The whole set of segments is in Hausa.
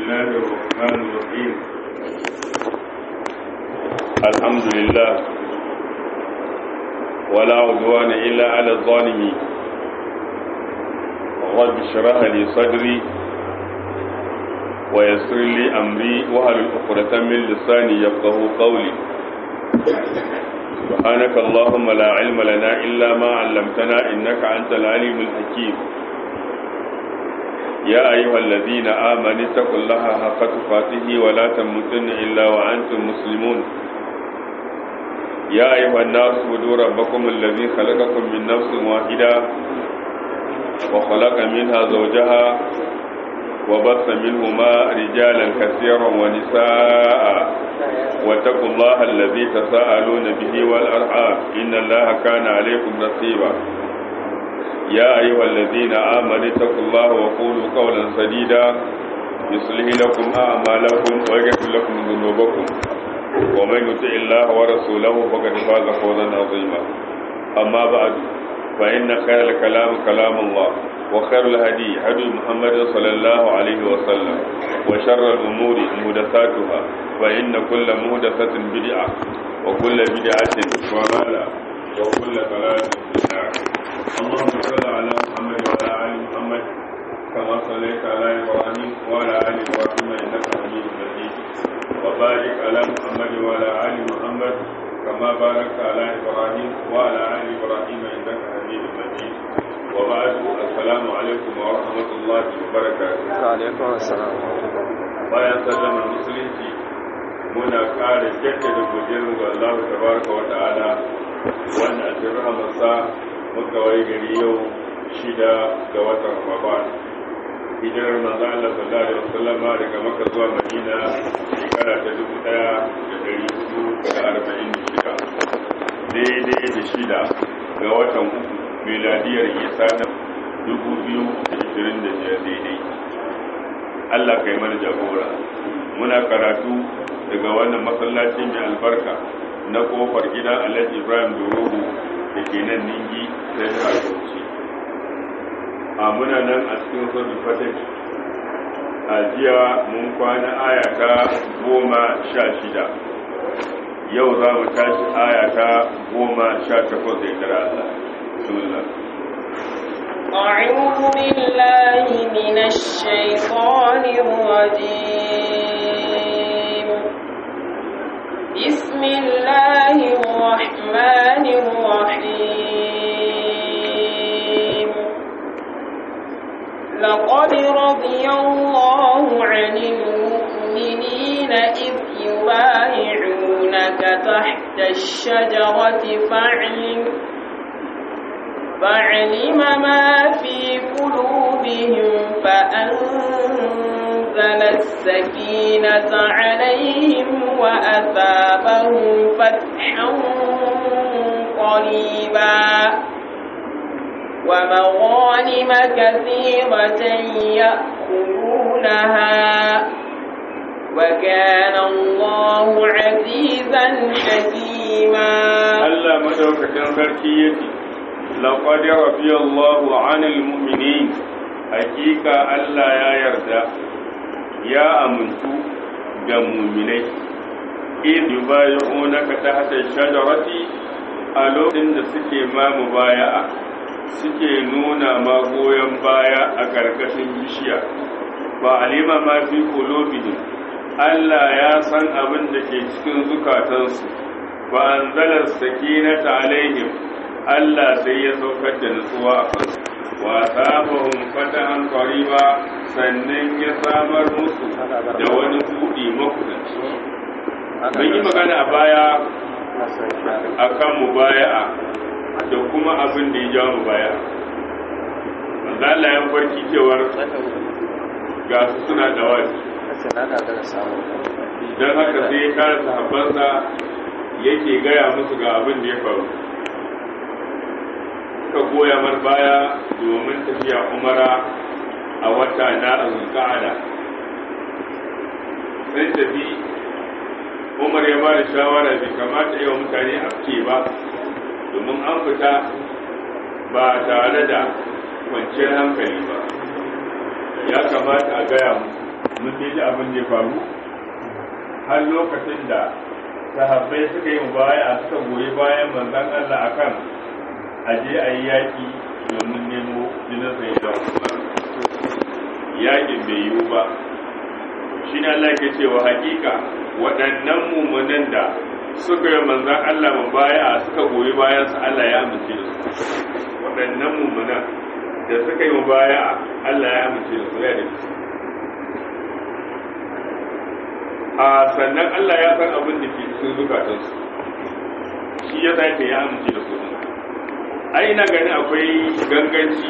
الله الرحمن الرحيم الحمد لله ولا عدوان إلا على الظالمين رب اشرح لي صدري ويسر لي أمري وهل عقدة من لساني يفقه قولي سبحانك اللهم لا علم لنا إلا ما علمتنا إنك أنت العليم الحكيم يا أيها الذين آمنوا اتقوا الله حق تقاته ولا تموتن إلا وأنتم مسلمون يا أيها الناس اعبدوا ربكم الذي خلقكم من نفس واحدة وخلق منها زوجها وبث منهما رجالا كثيرا ونساء واتقوا الله الذي تساءلون به والأرحام إن الله كان عليكم رقيبا يا أيها الذين آمنوا اتقوا الله وقولوا قولا سديدا يصلح لكم أعمالكم ويغفر لكم ذنوبكم ومن يطع الله ورسوله فقد فاز فوزا عظيما أما بعد فإن خير الكلام كلام الله وخير الهدي هدي محمد صلى الله عليه وسلم وشر الأمور محدثاتها فإن كل محدثة بدعة وكل بدعة ضلالة وكل ضلالة في النار اللهم صل على محمد وعلى ال محمد كما صليت على ابراهيم وعلى ال ابراهيم انك حميد مجيد وبارك على محمد وعلى ال محمد كما باركت على ابراهيم وعلى ال ابراهيم انك حميد مجيد وبعد السلام عليكم ورحمه الله وبركاته وعليكم السلام bayan sallama musulunci muna ƙara jaddada godiyar ga Allah tabaraka wa ta'ala wanda a cikin rahamarsa muka wai gari yau shida ga watan Ramadan hijirar manzo Allah sallallahu alaihi wasallam daga Makka zuwa Madina shekara ta dubu ɗaya da ɗari hudu da arba'in da shida daidai da shida ga watan uku miladiyar Isa na dubu biyu da ishirin da biyar daidai Allah kai mana jagora muna karatu daga wannan masallaci mai albarka na kofar gidan Alhaji Ibrahim Dorogo da ke nan ningi sai da bauchi a muna nan a cikin sojin fataki a jiya mun kwana ayata goma sha shida yau za mu tashi ayata goma sha takwas da ikira Allah bismillah أعوذ بالله من الشيطان الرجيم بسم الله الرحمن الرحيم لقد رضي الله عن المؤمنين إذ يبايعونك تحت الشجرة فاعلم فعلم ما في قلوبهم فأنزل السكينة عليهم وأثابهم فتحا قريبا ومغانم كثيرة يأخذونها وكان الله عزيزا حكيما الله مدوكة تركيتي لقد رضي الله عن المؤمنين حقيقة الله يا يرضى يا أمنتو ga muminai in yubayi'unaka tahta shajarati a lokacin da suke ma mubaya'a suke nuna ma goyon baya a ƙarƙashin bishiya ba alima ma fi qulubihim Allah ya san abin da ke cikin zukatansu ba anzala sakinata alaihim Allah sai ya saukar da nutsuwa a kansu wa sabahum fatahan qariba sannan ya samar musu da wani buɗi makudanci mun yi magana a baya akan mubaya'a da kuma abin da ya jawo mubaya'a manzo Allah ya farki cewar ga su suna da wani don haka sai ya kare sahabbansa yake gaya musu ga abin da ya faru suka goya mar baya domin tafiya umara a wata na zulqa'ada sai tafi umar ya ba da shawara bai kamata yi wa mutane a fice ba domin an fita ba tare da kwanciyar hankali ba ya kamata a gaya mun dai ji abin da ya faru har lokacin da sahabbai suka yi baya suka goyi bayan manzon Allah akan aje a yi yaƙi domin nemo jinin sai da yaƙin bai yiwu ba shi ne Allah ke cewa hakika waɗannan mummunan da suka yi manzan Allah mu baya suka goyi bayan su Allah ya amince da su waɗannan mummunan da suka yi baya Allah ya amince da su ya da su a sannan Allah ya san abin da ke cikin zukatansu shi ya zai ya amince da su ai ina ganin akwai ganganci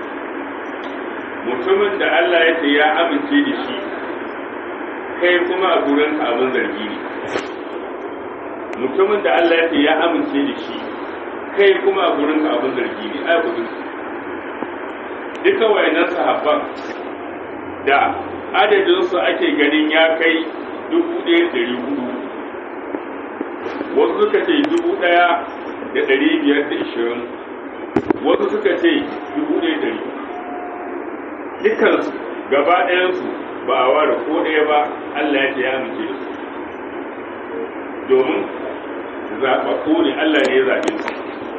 mutumin da Allah ya ce ya amince da shi kai kuma a gurinka abin zargi ne mutumin da Allah ya ce ya amince da shi kai kuma a gurinka abin zargi ne ai gudun duka wayannan sahabban da adadinsu ake ganin ya kai dubu ɗaya ɗari hudu wasu suka ce dubu ɗaya da ɗari biyar da ishirin wasu suka ce dubu ɗaya ɗari dukansu gaba ɗayansu ba a ware ko ɗaya ba Allah ya ce ya amince da su domin zaɓaɓɓu ne Allah ne ya zaɓe su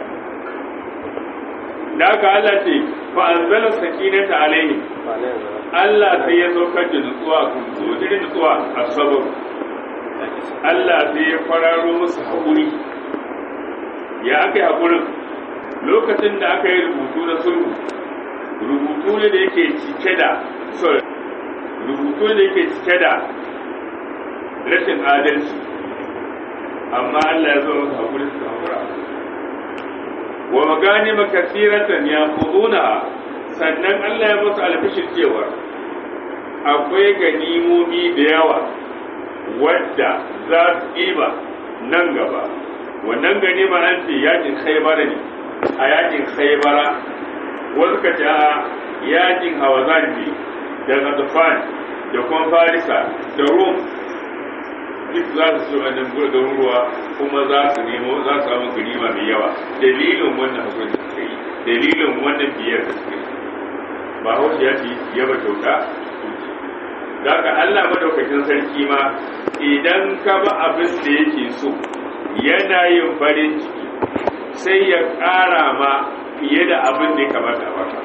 da aka Allah ce fa anzala sakinata alaihim Allah sai ya saukar da nutsuwa a kunsu wajen nutsuwa a sabar Allah sai ya fararo musu haƙuri ya aka yi haƙurin lokacin da aka yi rubutu na sulhu rubutu ne da yake cike da sorry rubutu ne da yake cike da rashin adalci amma Allah ya zo musu haƙuri su haƙura wa magani makasiratan ya kuduna sannan Allah ya musu alfishin cewa akwai ganimomi da yawa wadda za su ɗiba nan gaba wannan ganima an ce yakin khaibara ne a yakin khaibara wasu ka ce a yakin hawazan ne da gadufan da kuma farisa da rum duk za su ci wannan gurgurin ruwa kuma za su nemo za su samu ganima mai yawa dalilin wannan hukunci da suka yi dalilin wannan biyar da suka yi ba hausa ya ce yaba kyauta da ka Allah madaukakin sarki ma idan ka ba abin da yake so yana yin farin ciki sai ya ƙara ma fiye da abin da ya kamata a baka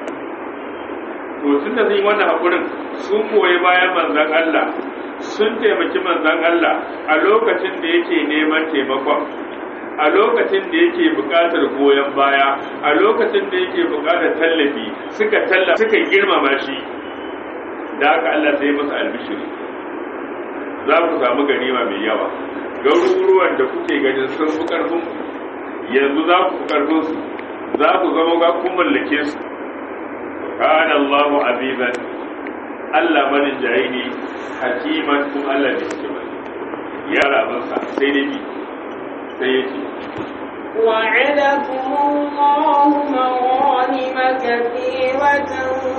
to tun da zai wannan haƙurin sun koyi bayan manzan Allah sun taimaki manzan Allah a lokacin da yake neman taimakon a lokacin da yake buƙatar goyon baya a lokacin da yake buƙatar tallafi suka tallafa suka girmama shi da haka Allah sai masa albishiri za ku samu ganima mai yawa garuruwan da kuke ganin sun fi ƙarfin yanzu za ku fi ƙarfin su za ku zama ga kun mallake su kana Allahu azizan Allah manin jayi ne hakiman kun Allah ne hikima ya rabansa sai dai bi sai ya ce وعدكم الله مغانم كثيرة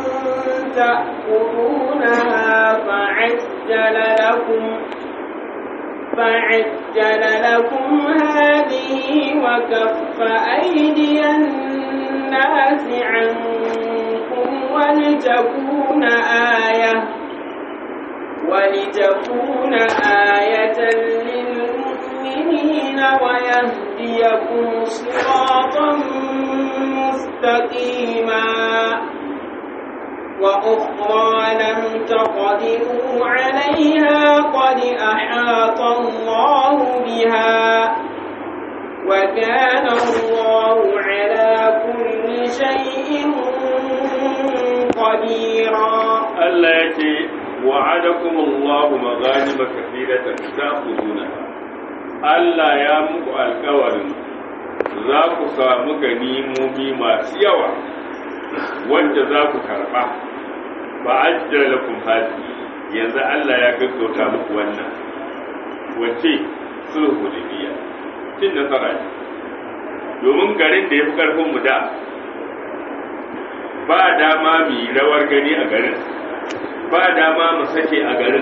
تأخذونها فعجل لكم فعجل لكم هذه وكف أيدي الناس عنكم ولتكون آية ولتكون آية للمؤمنين ويهديكم صراطا مستقيما وأخرى لم تقدروا عليها قد أحاط الله بها وكان الله على كل شيء قديرا Allah ya ce wa'adakum Allahu maghanima kathiratan ta'khuduna Allah ya muku alƙawarin za ku samu ganimomi masu yawa wanda za ku karɓa ba ajjala lakum hadi yanzu Allah ya gaggauta muku wannan wace sulhu hudaybiya cin nasara ne domin garin da ya fi ƙarfin mu da ba dama mu yi rawar gani a garin ba dama mu sake a garin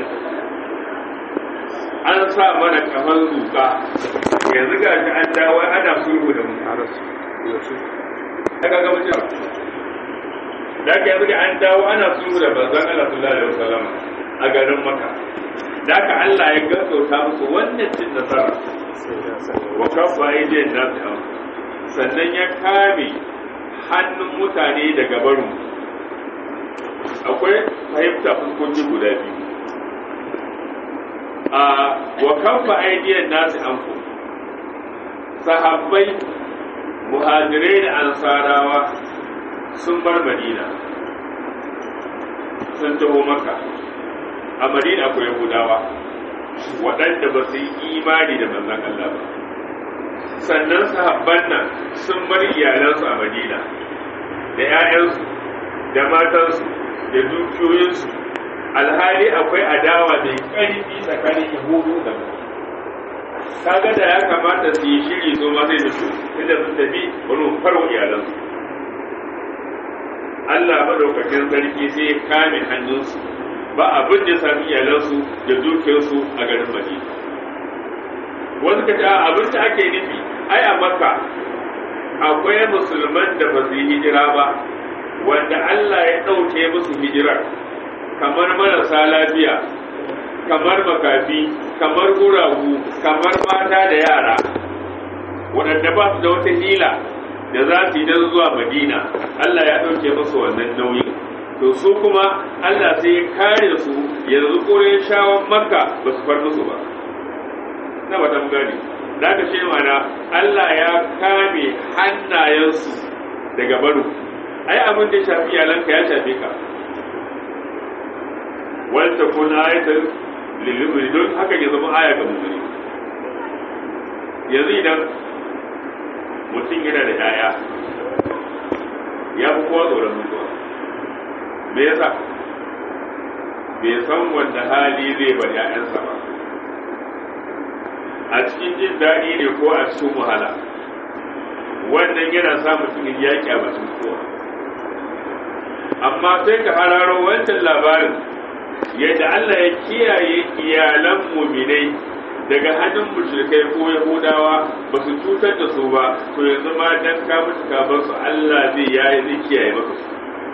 an sa mana kafan zuka yanzu ga shi an dawo ana sulhu da mutararsu daga ga mutum da ka yanzu ga an dawo ana sulhu da banzan Allah sallallahu alaihi wasallam a garin maka da ka Allah ya gaggauta musu wannan cin nasara wa kafa aidiyar nasu an sannan ya kame hannun mutane daga barin akwai fahimta fuskoki guda biyu a wa kafa aidiyar nasu an sahabbai muhajirai da ansarawa sun bar madina sun taho maka a madina akwai yahudawa waɗanda ba su yi imani da manzan Allah ba sannan sahabban nan sun bar iyalansu a madina da 'ya'yansu da matansu da dukiyoyinsu alhali akwai adawa mai ƙarfi tsakanin yahudu da mu kaga da ya kamata su yi shiri su ma sai da su inda sun tafi wani farwa iyalansu Allah madaukakin sarki sai ya kame hannunsu ba abin da ya sami iyalansu da dukiyarsu a garin Madina. Wasu ka ce abin da ake nufi ai a Makka akwai musulman da ba su yi hijira ba wanda Allah ya ɗauke musu hijirar kamar marasa lafiya kamar makafi kamar guragu kamar mata da yara waɗanda ba su da wata hila da za su yi don zuwa madina Allah ya ɗauke musu wannan nauyin to su kuma Allah sai ya kare su yanzu ƙurin shawon makka ba su far musu ba na ba gani da aka ce mana Allah ya kame hannayensu daga baro ai abin da ya shafi iyalanka ya shafe ka wal takun ayatul lil don haka ya zama aya ga mu'mini yanzu idan mutum yana da yaya ya fi kowa tsoron mutuwa me yasa bai san wanda hali zai bar ‘ya'yansa ba a cikin jin daɗi ne ko a cikin wahala wannan yana sa mutumin yaƙi a batun kowa amma sai ka hararo wancan labarin yadda Allah ya kiyaye iyalan muminai daga hannun mushrikai ko yahudawa ba su cutar da su ba to yanzu ma dan ka mutu ka bar su Allah zai yayi zai kiyaye maka su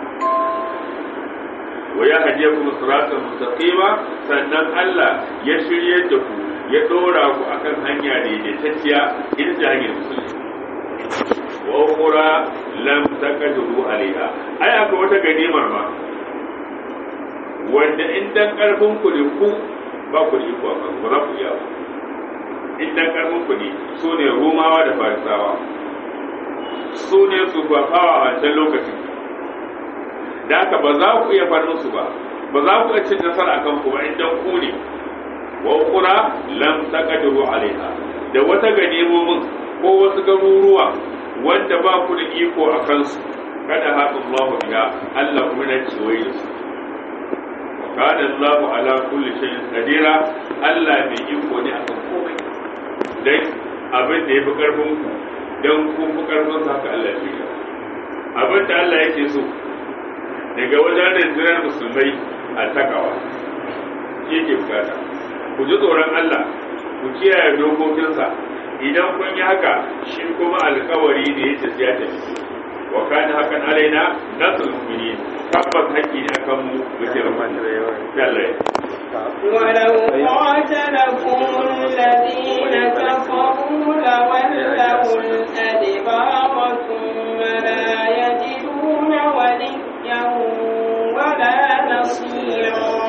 wa ya hadiya kuma siratan mustaqima sannan Allah ya shirye da ku ya dora ku akan hanya daidaitacciya ita ce hanyar musulmi wa ukhra lam taqdiru alaiha ai akwai wata ganimar ma wanda in dan karfin ku ne ku ba ku da iko akan ba za ku iya ba in dan karfin ku ne su ne romawa da farisawa su ne su fafawa a wancan lokacin da haka ba za ku iya far musu ba ba za ku iya cin nasara akan ku ba in dan ku ne wa ukura lam taqdiru alaiha da wata ganimomin ko wasu garuruwa wanda ba ku da iko a kansu kada haɗin Allah biya Allah kuma na kewaye da su kana Allah ala kulli shay'in qadira Allah mai iko ne akan komai dan abin da yafi karfin ku dan ku fi karfin sa haka Allah ya abin da Allah yake so daga wajen rundunar musulmai a takawa shi ke bukata ku ji tsoron Allah ku kiyaye dokokinsa idan kun yi haka shi kuma alkawari ne ya tafiya ta wa kana hakan alaina nasul mu'minin tabbas haƙƙi ne akan mu muke rahman Allah ولو قاتلكم الذين كفروا لولوا الأدبار ثم لا يجدون وليا ولا نصيرا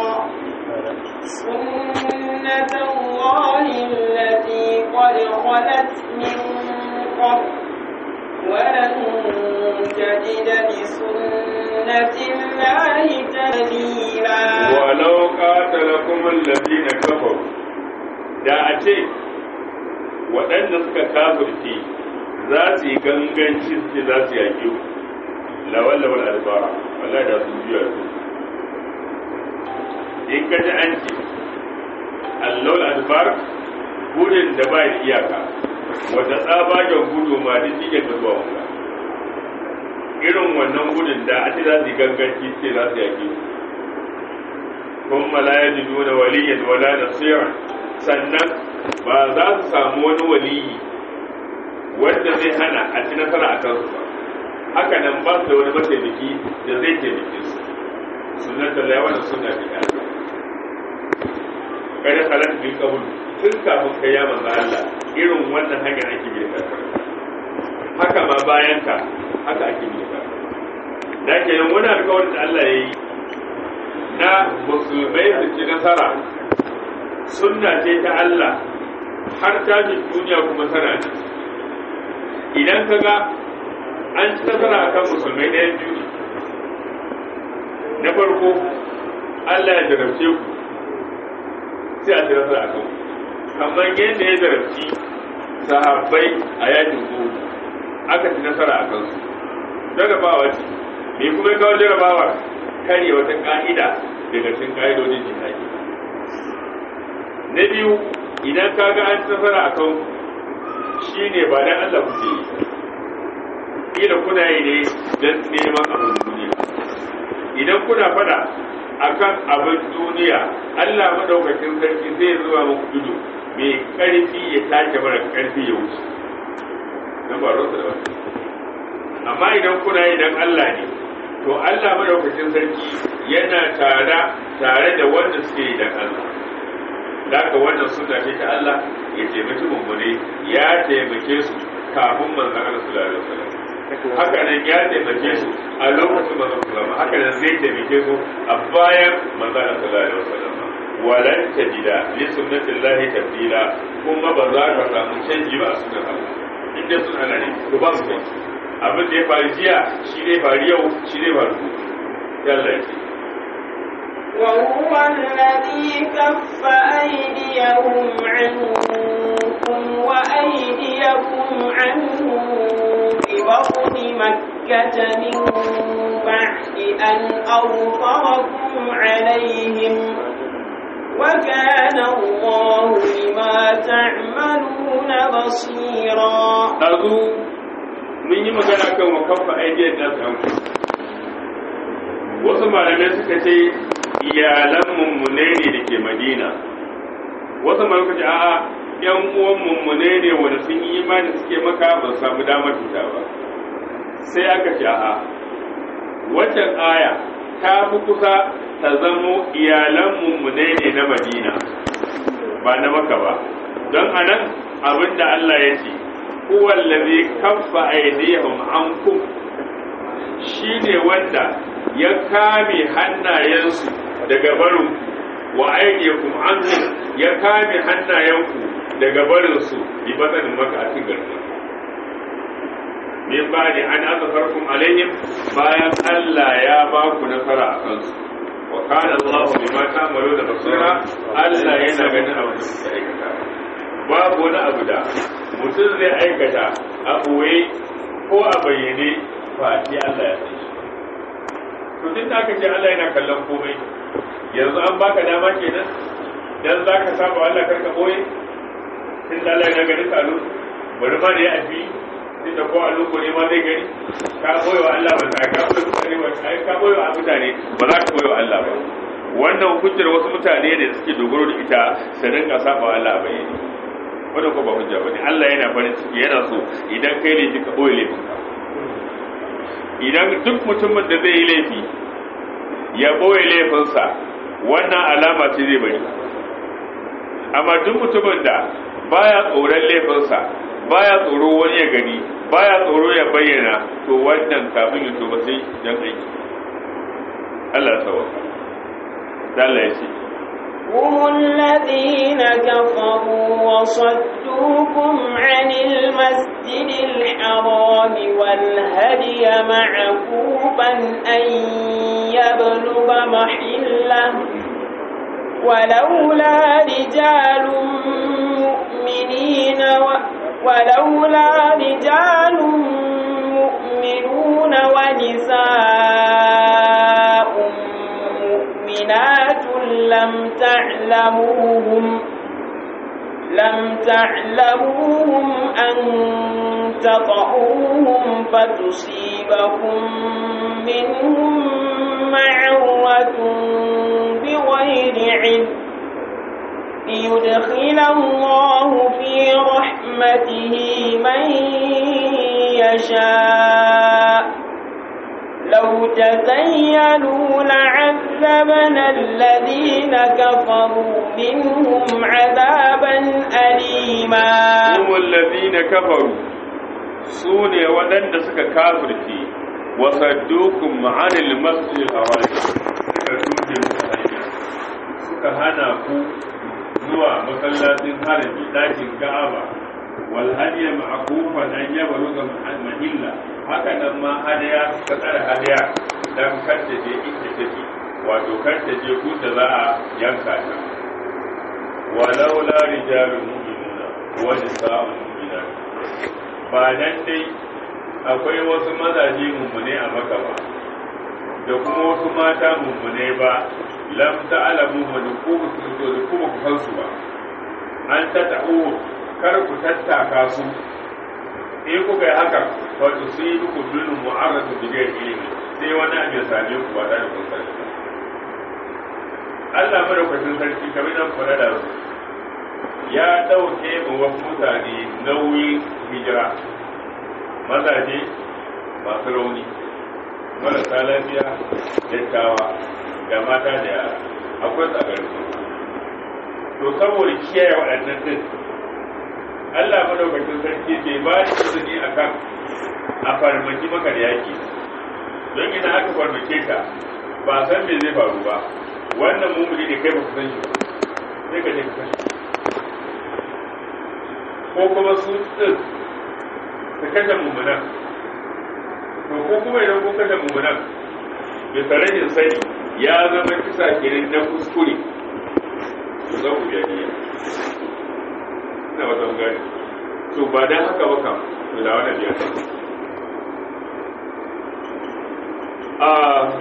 سنة الله التي قد خلت من قبل ولن تجد لسنة الله تبديلا ولو قاتلكم الذين كفروا da a ce waɗanda suka kafirce za su yi ganganci su za su yaƙi lawallawar albara wallahi da sun juya su in ka ji an ce allawar albar gudun da ba da iyaka wata tsabagen gudu ma duk shi ga zuwa wanda irin wannan gudun da a ce za su yi ganganci ce za su yaƙi kuma la ya ji nuna waliyan wala nasiran sannan ba za su samu wani waliyi wanda zai hana a ci nasara a kansu ba haka nan ba su da wani mataimaki da zai taimake su sunan da laiwa da suna da kada halatta bin kabul tun kafin kai ya manzo Allah irin wannan hanyar ake bi da haka ma bayan ka haka ake bi da da kenan wani alƙawarin da Allah ya yi na musulmai su ci nasara sunna ce ta Allah har tashin duniya kuma tana ne idan ka ga an ci nasara akan musulmai ɗayan biyu na farko Allah ya jarabce ku sai a ci nasara a kan kamar yadda ya jarabci sahabbai a yakin ku aka ci nasara a kansu jarabawa ce me kuma ya kawo jarabawar karya wata ka'ida daga cikin ka'idodin jihadi na biyu idan ka ga an ci nasara a kan shi ne ba dan Allah kuke yi kila kuna yi ne don neman abin duniya idan kuna fada akan abin duniya Allah madaukakin sarki zai zuwa muku ido mai karfi ya take mara karfi ya wuce don ba rosa da wani amma idan kuna yi dan Allah ne to Allah madaukakin sarki yana tare tare da wanda suke yi dan Allah daga wannan sunna ce ta Allah ya taimaki mummune ya taimake su kafin manzon Allah sallallahu alaihi wasallam haka nan ya taimake su a lokacin manzon sallallahu haka nan zai taimake su a bayan manzon sallallahu alaihi wasallam walan tajida li sunnatillahi tabdila kuma ba za ka samu canji ba a sunnar Allah inda sun ana ne to ba su canji abin da ya faru jiya shi ne faru yau shi ne faru yalla ya ce وهو الذي كف أيديهم عنكم وأيديكم عنهم ببطن مكة من بعد أن أظفركم عليهم وكان الله بما تعملون بصيرا ɗazu mun yi magana kan wakafa aidiyar da su wasu malamai suka ce iyalan mummune ne da ke madina wasu malamai suka ce a'a yan uwan mummune ne wanda sun yi imani suke maka ba su samu damar fita ba sai aka ce a'a waccan aya ta fi kusa ta zamo iyalan mummune ne na madina ba na maka ba don anan abinda Allah ya ce huwa allazi kaffa aydihim ankum shine wanda ya kame hannayensu daga barin wa aydiyakum anhum ya kame hannayenku daga barin su bi batsanin maka a cikin garin min ba'di an azfarkum alaihim bayan Allah ya ba ku nasara a kansu wa kana Allah bima ta'maluna basira Allah yana ganin abin da kuke aikata babu wani abu da mutum zai aikata a ɓoye ko a bayyane ba ce Allah ya san shi to duk da aka ce Allah yana kallon komai yanzu an baka dama kenan dan za ka saba Allah karka ɓoye tun da Allah yana ganin kalu bari ma da ya afi tun da ko a loko ne ma zai gani ka ɓoye wa Allah ba ka ɓoye mutane ba ka ɓoye wa mutane ba za ka ɓoye wa Allah ba wannan hujjar wasu mutane ne da suke dogaro da ita su rinka saba wa Allah bayyane wanda ko ba hujja bane Allah yana farin ciki yana so idan kai laifi ka boye laifin ka idan duk mutumin da zai yi laifi ya boye laifinsa wannan alama ce zai bari amma duk mutumin da baya tsoron laifinsa baya tsoro wani ya gani baya tsoro ya bayyana to wannan kafin ya tuba sai dan aiki Allah sawaka Allah ya ce هم الذين كفروا وصدوكم عن المسجد الحرام والهدي معكوفا أن يبلغ محله ولولا رجال مؤمنين و ولولا رجال مؤمنون ونساء مؤمنات لم تعلموهم لم تعلموهم أن تطعوهم فتصيبكم منهم معرة بغير علم ليدخل الله في رحمته من يشاء لو تزينوا لعذبهم ليعذبن الذين كفروا منهم عذابا أليما هم الذين كفروا سوني ودن سك كافرتي وصدوكم عن المسجد الحرام suka tuke muku hanya suka hana ku zuwa masallacin harami dakin ka'aba wal hadiya ma'kufan an yabluga mahilla haka nan ma hadiya suka tsara hadiya dan kanta je inda take wato kanta je ku da za a yanka ta walau la rijalun mu'minuna wa nisa'un mu'minat ba nan dai akwai wasu mazaje mummune a maka ba da kuma wasu mata mummune ba lam ta'lamu wa nukubu su da kuma ku san su ba an ta ta'u kar ku tattaka su in kuka yi haka fa tusibu minhum mu'arratu bi ghairi ilmi sai wani abu ya same ku ba da kun sani Allah madaukakin sarki kamar nan fara da su ya dauke mu wasu mutane nauyin hijira mazaje masu rauni marasa lafiya dattawa da mata da yara akwai tsagarin to saboda kiyaye waɗannan din Allah madaukakin sarki bai ba shi izini a kan a farmaki maka da yaki don ina aka farmake ka ba san me zai faru ba wannan mumuni ne kai ba ku san shi ba sai ka je ka kashe ko kuma su din su kashe mummunan to ko kuma idan kun kashe mummunan bisa rashin sani ya zama kisa kenan na kuskure to za ku biya niyya ina wata gani to ba dan haka ba kam to da wannan biya a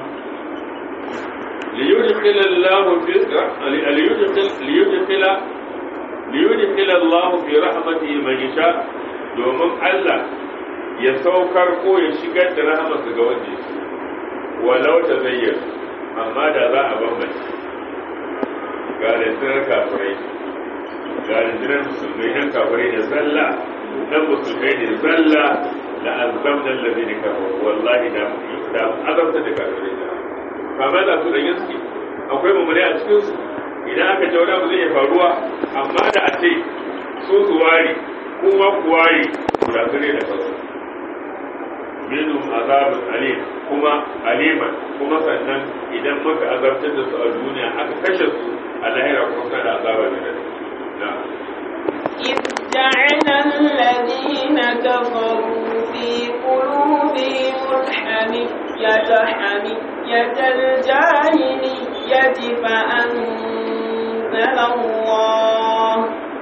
ليدخل الله في ليدخل ليدخل ليدخل الله في رحمته من يشاء domin Allah ya saukar ko ya shigar da rahamarsa ga wanda ya walau ta zayyar amma da za a bambance ga rundunar kafirai ga rundunar musulmai nan kafirai da zalla nan musulmai da zalla da azam nan lafi da kafirai wallahi da da azabta da kafirai da kama da su da gaske akwai mummune a cikinsu idan aka ce wani abu zai iya faruwa amma da a ce su su ware kuma ku ware da su ne da kansu minhum azabun alim kuma aliman kuma sannan idan muka azabtar da su a duniya aka kashe su a lahira kuma suna da azaba da na إذ جعل الذين كفروا في قلوبهم الحمية حمية الجاهلية فأنزل الله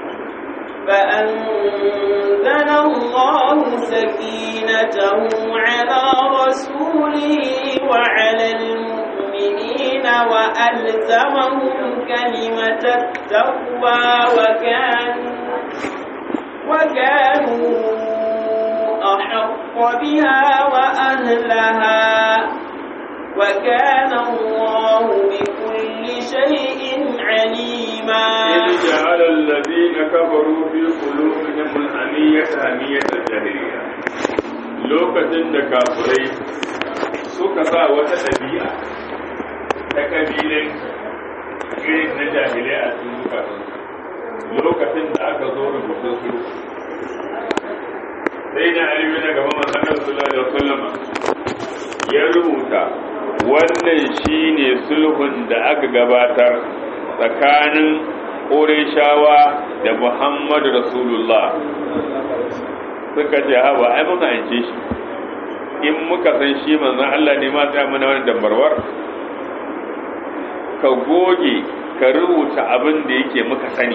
فأنزل الله سكينته على رسوله وعلى المؤمنين وألزمهم كلمة التقوى وكانوا وكانوا أحق بها وأهلها وكان الله بكل شيء عليما إذ جعل الذين كفروا في قلوبهم الحمية حمية الجاهلية lokacin da kafirai suka sa wata ɗabi'a ta ƙabilai irin na jahilai a cikin zukatansu lokacin da aka zo rubutun su sai na alibi na gaba masanar sallallahu alaihi wasallama ya rubuta wannan shine sulhun da aka gabatar tsakanin ƙorishawa da muhammadu rasulullah suka ce haba ai muka yance shi in muka san shi manzon Allah ne ma ta mana wani dambarwar ka goge ka rubuta abin da yake muka sani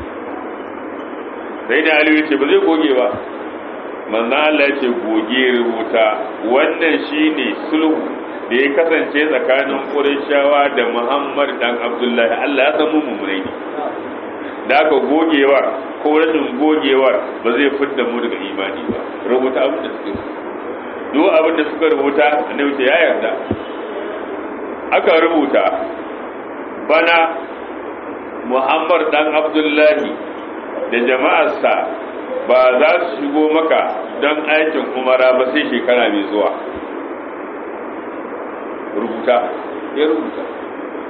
sai da aliyu ce ba zai goge ba manzon Allah ce goge rubuta wannan shine sulhu da ya kasance tsakanin Qurayshawa da Muhammad dan Abdullahi Allah ya san mu mummunai ne da aka gogewar ko rashin gogewar ba zai fidda mu daga imani ba rubuta abin da suka duk abin da suka rubuta ne wuce ya yarda aka rubuta bana Muhammad dan Abdullahi da jama'arsa ba za su shigo maka don aikin umara ba sai shekara mai zuwa rubuta ya rubuta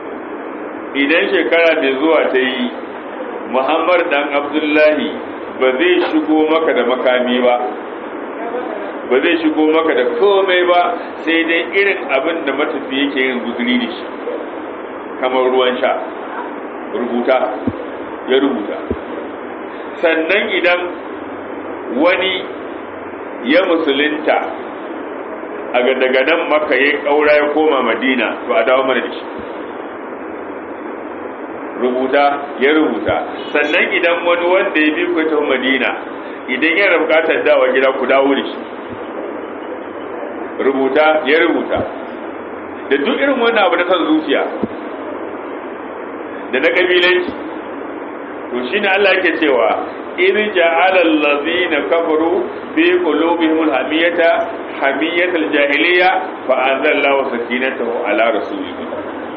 idan shekara mai zuwa ta yi muhammad dan abdullahi ba zai shigo maka da makami ba ba zai shigo maka da komai ba sai dai irin abin da matafi yake yin guzuri da shi kamar ruwan sha rubuta ya rubuta sannan idan wani ya musulunta a daga nan maka ya kaura ya koma madina to a dawo mana da shi rubuta ya rubuta sannan idan wani wanda ya bi ku ta madina idan yana bukatar dawa gida ku dawo da shi rubuta ya rubuta da duk irin wannan abu na san zuciya da na kabilanci to shine Allah yake cewa in ja'ala allazina kafaru fi qulubihim alhamiyata hamiyatal jahiliya fa anzalallahu sakinatahu ala rasulihi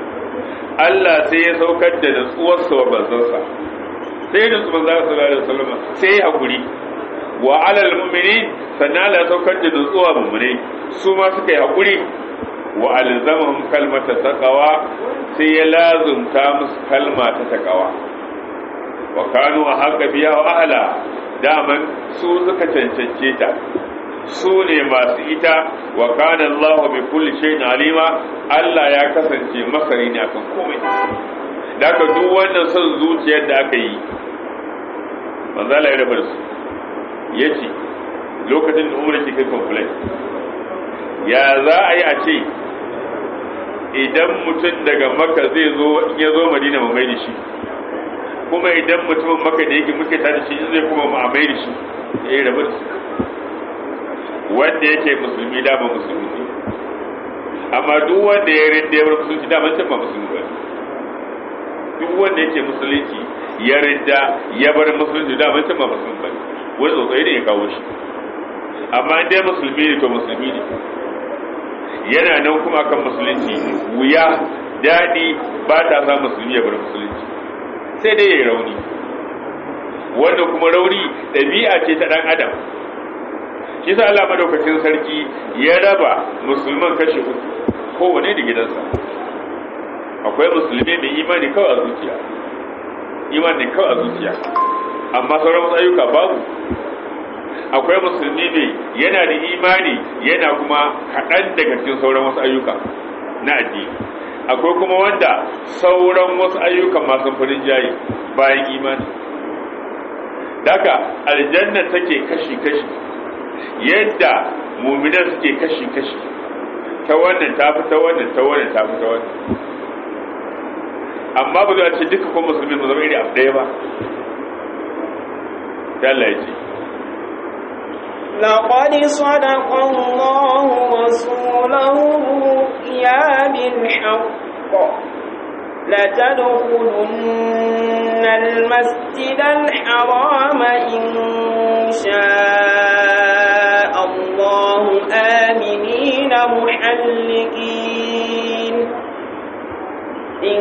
Allah sai ya saukar da nutsuwar sa wa banzansa sai da nutsuwar manzo sallallahu alaihi wasallam sai ya hakuri wa alal mu'minin sannan Allah ya saukar da nutsuwa mu'mini su ma suka yi hakuri wa alzamahum kalmata taqwa sai ya lazumta musu kalma ta taqwa wa kanu haqqa biya wa ahla daman su suka cancance ta su ne masu ita wa kana Allah bi kulli shay'in alima Allah ya kasance masari ne akan komai daga duk wannan son zuciyar da aka yi manzo Allah ya rabar su yace lokacin da umar ke kai complain ya za a yi a ce idan mutum daga maka zai zo in ya zo madina mu mai da shi kuma idan mutumin maka da yake muke tare shi zai kuma mu amai da shi ya yi rabar su wanda yake musulmi da ba musulmi ne amma duk wanda ya rinda ya bar musulunci da can ba musulmi ba duk wanda yake musulunci ya rinda ya bar musulunci da can ba musulmi ba wani tsotsai ne ya kawo shi amma dai musulmi ne to musulmi ne yana nan kuma kan musulunci wuya daɗi ba ta sa musulmi ya bar musulunci sai dai ya yi rauni wanda kuma rauni ɗabi'a ce ta ɗan adam shi sa Allah madaukakin sarki ya raba musulman kashe uku kowane da gidansa akwai musulmi mai imani kawai a zuciya imani kawai a zuciya amma sauran wasu ayyuka babu akwai musulmi mai yana da imani yana kuma kaɗan daga cikin sauran wasu ayyuka na addini akwai kuma wanda sauran wasu ayyukan masu farin jayi bayan imani daga aljanna take kashi-kashi yadda muminan suke kashi-kashi ta wannan ta fi ta wannan ta wannan ta fi ta wannan amma ba zai ce duka kuma musulmi mu zama iri abu ɗaya ba Allah ya ce لقد صدق الله رسوله الرؤيا بالحق لتدخلن المسجد الحرام إن شاء الله آمنين محلقين إن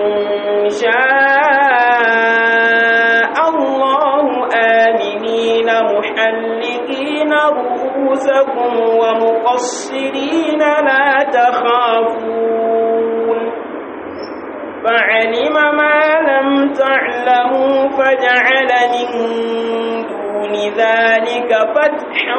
شاء الله آمنين محلقين رؤوسكم ومقصرين لا تخافون فعلم ما لم تعلموا فجعل من دون ذلك فتحا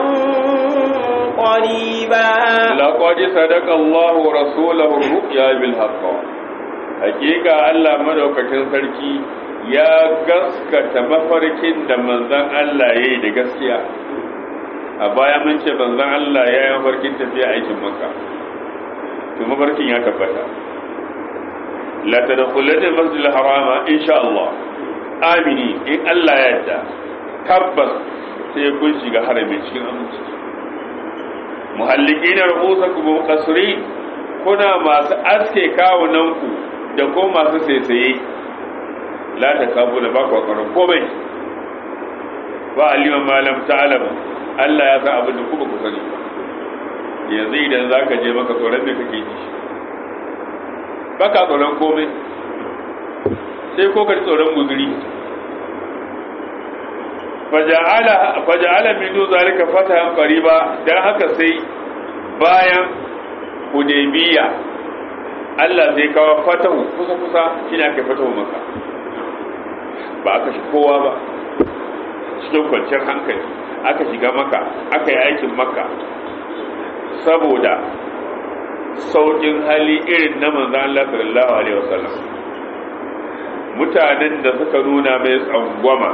قريبا لقد صدق الله رسوله الرؤيا بالحق حقيقة الله مدوكتين سركي ya gaskata mafarkin da manzan Allah ya yi da gaskiya a baya mun ce manzan Allah ya yi mafarkin tafiya aikin maka to mafarkin ya tabbata la tadkhulul masjid harama insha Allah amini in Allah ya yarda tabbas sai kun shiga harami cikin aminci muhallikina ru'usakum muqassirin kuna masu aske kawunanku da ko masu saisaye la ta kabu da baka kwaron komai ba aliman malam ta'alam Allah ya san abin da kuma ku sani yanzu idan zaka je maka tsoron me kake ji baka tsoron komai sai ko ka tsoron guzuri faja'ala faja'ala min du zalika fatahan qariba dan haka sai bayan hudaybiya Allah zai kawo fatahu kusa kusa shine aka fatahu maka ba aka shi kowa ba cikin kwanciyar hankali aka shiga maka aka yi aikin maka saboda saukin hali irin na manzan Allah sallallahu alaihi wasallam mutanen da suka nuna mai tsangwama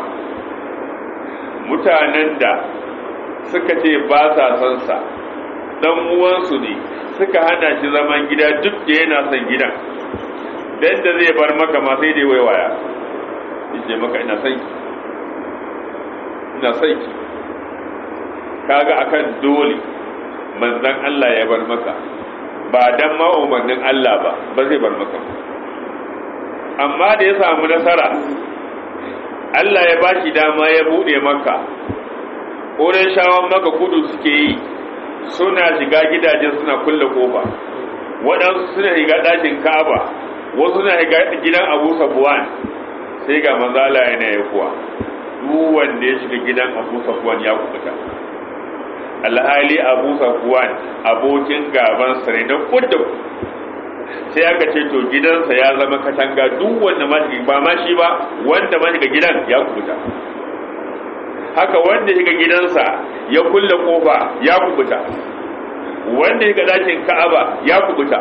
mutanen da suka ce ba sa son sa dan uwansu ne suka hana shi zaman gida duk da yana son gidan dan da zai bar maka ma sai dai waiwaya yace maka ina son ki ina son ki kaga akan dole manzon Allah ya bar maka ba dan ma umarnin Allah ba ba zai bar maka amma da ya samu nasara Allah ya bashi dama ya bude maka ƙoren shawon maka kudu suke yi suna shiga gidaje suna kulle kofa waɗansu suna shiga ɗakin ka'aba wasu suna shiga gidan abu sabuwan sai ga manzala yana ya kuwa duk wanda ya shiga gidan abu sabuwan ya kubuta alhali abu sabuwan abokin gaban sa ne na kudda sai aka ce to gidansa ya zama katanga duk wanda ma ba ma shi ba wanda ma shiga gidan ya kubuta haka wanda shiga gidansa ya kulle kofa ya kubuta wanda shiga dakin ka'aba ya kubuta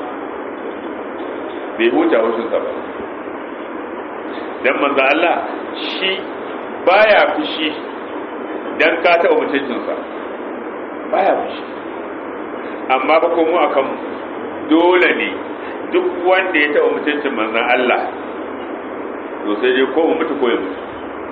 bai huta wasunsa ba dan manzo Allah shi baya fushi dan ka taɓa mutuncinsa baya fushi amma ba ko mu akan dole ne duk wanda ya taɓa mutuncin manzon Allah to sai dai ko mu mutu ko ya mutu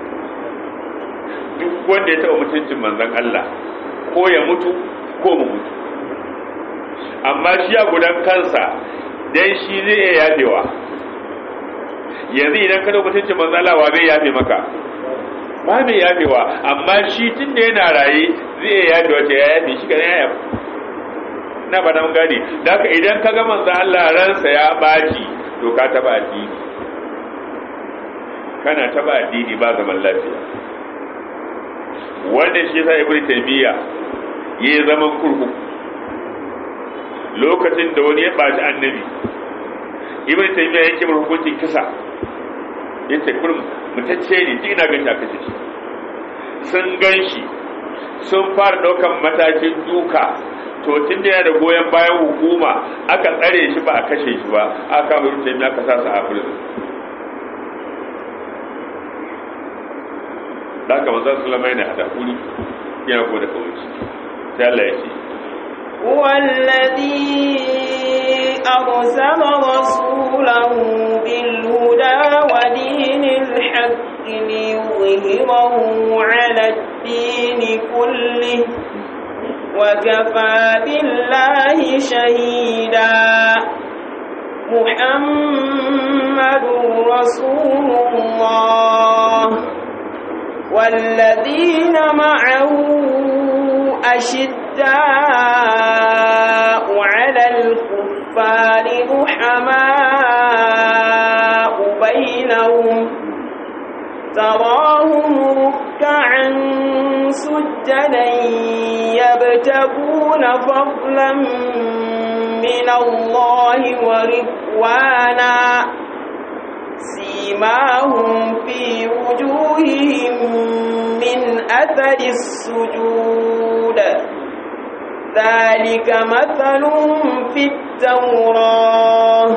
duk wanda ya taɓa mutuncin manzon Allah ko ya mutu ko mu mutu amma shi a gudan kansa dan shi zai iya yafewa yanzu idan ka mutuncin manzon Allah wa zai yafe maka ba mai yafewa amma shi tun da yana raye zai iya yafewa ce ya yafe shi kan ya yafe na ba nan gani da haka idan ka ga manzon Allah ransa ya baci to ka taba addini kana taba addini ba zaman lafiya wanda shi sa ibn taymiya ya zaman kurkuku lokacin da wani ya baci annabi ibn taymiya yake mar hukuncin kisa yace kurum mutacce ne duk ina ganin aka ce shi sun ganshi sun fara daukan matakin duka to tun da yana da goyon bayan hukuma aka tsare shi ba a kashe shi ba aka kama ibn taymiya aka sa su a prison da haka manzon sallama yana hada kuri yana ko da kawai sai Allah ya ce هو الذي أرسل رسوله بالهدى ودين الحق ليظهره على الدين كله وكفى بالله شهيدا محمد رسول الله والذين معه أشداء على الكفار رحماء بينهم تراهم ركعا سجدا يبتغون فضلا من الله ورضوانا سيماهم في وجوههم من أثر السجود ذلك مثلهم في التوراة